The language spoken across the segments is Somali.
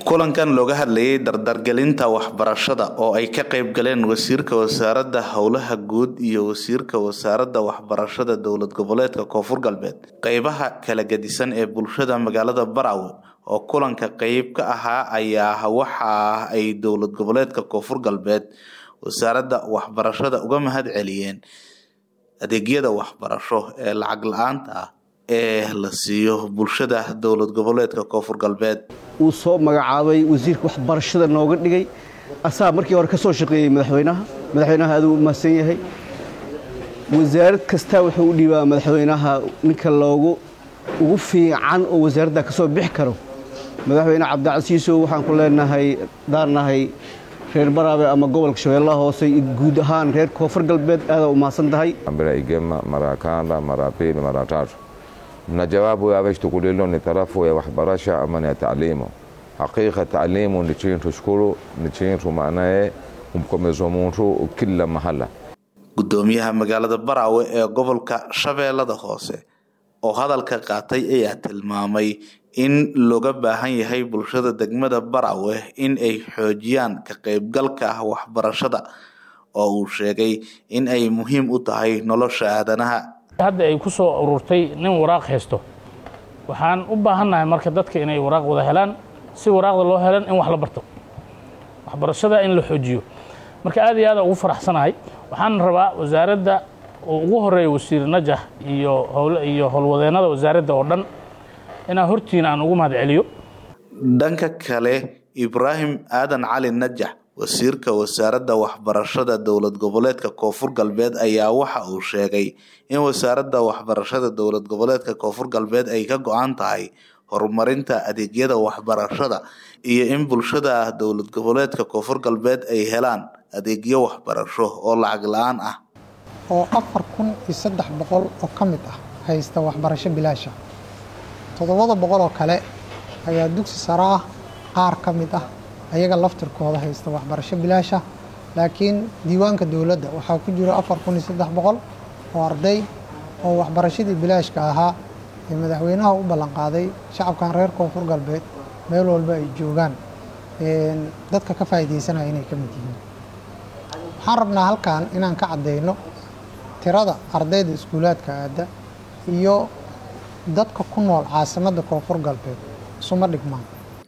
kulankan looga hadlayay dardargelinta waxbarashada oo ay ka qayb galeen wasiirka wasaaradda howlaha guud iyo wasiirka wasaaradda waxbarashada dowlad goboleedka koonfur galbeed qeybaha kala gedisan ee bulshada magaalada baraawe oo kulanka qeyb ka ahaa ayaa waxa ay dowlad goboleedka koonfur galbeed wasaaradda waxbarashada uga mahad celiyeen adeegyada waxbarasho ee lacag la-aanta ah ee la siiyo bulshada dowlad goboleedka koonfur galbeed uu soo magacaabay wasiirka waxbarashada nooga dhigay asaa markii hore ka soo shaqeeyey madaxweynaha madaxweynaha aduu u mahadsan yahay wasaarad kastaa wuxuu u dhiibaa madaxweynaha ninka loogu ugu fiican oo wasaaradda ka soo bixi karo madaxweyne cabdicasiisow waxaan ku leenahay daarnahay reer baraabe ama gobolka shabeellaha hoose iyo guud ahaan reer koonfur galbeed aadaa u mahadsan tahay mara igema mara kanda mara pili mara tatu na jawabu ya veshtukulilo ni tarafu ya waxbarasha ama ni ya taalimu hakika taalimu ni chintu shukuru ni chintu maanaye umkomezo muntu kila mahala gudoomiyaha magaalada baraawe ee gobolka shabeellada hoose oo hadalka qaatay ayaa tilmaamay in looga baahan yahay bulshada degmada baraawe in ay xoojiyaan ka qaybgalka waxbarashada oo uu sheegay in ay muhiim u tahay nolosha aadanaha hadda ay ku soo ururtay nin waraaq haysto waxaan u baahannahay marka dadka inay waraaq wada helaan si waraaqda loo helan in wax la barto waxbarashada in la xoojiyo marka aad iyo aada ugu faraxsanahay waxaan rabaa wasaaradda uu ugu horeeya wasiir najax iyo iyo howlwadeennada wasaaradda oo dhan inaan hortiina aan ugu mahad celiyo dhanka kale ibraahim aadan cali najax wasiirka wasaaradda waxbarashada dowlad goboleedka koonfur galbeed ayaa waxa uu sheegay in wasaaradda waxbarashada dowlad goboleedka koonfur galbeed ay ka go-an tahay horumarinta adeegyada waxbarashada iyo in bulshada dowlad goboleedka koonfur galbeed ay helaan adeegyo waxbarasho oo lacag la-aan ah oo afar kun iyo saddex boqol oo ka mid ah haysta waxbarasho bilaasha toddobada boqol oo kale ayaa dugsi sare ah qaar ka mid ah ayaga laftirkooda haysta waxbarasho bilaasha laakiin diiwaanka dowladda waxaa ku jiro afar kun iyo saddex boqol oo arday oo waxbarashadii bilaashka ahaa ee madaxweynaha u ballanqaaday shacabkan reer koonfur galbeed meel walba ay joogaan dadka ka faa'iidaysanaya inay ka mid yihiin waxaan rabnaa halkan inaan ka caddayno tirada ardayda iskuulaadka aadda iyo dadka ku nool caasimadda koonfur galbeed isuma dhigmaan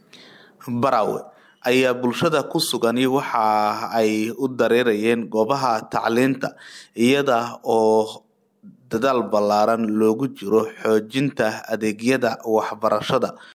baraawe ayaa bulshada ku sugani waxa ay u dareerayeen goobaha tacliinta iyada oo dadaal ballaaran loogu jiro xoojinta adeegyada waxbarashada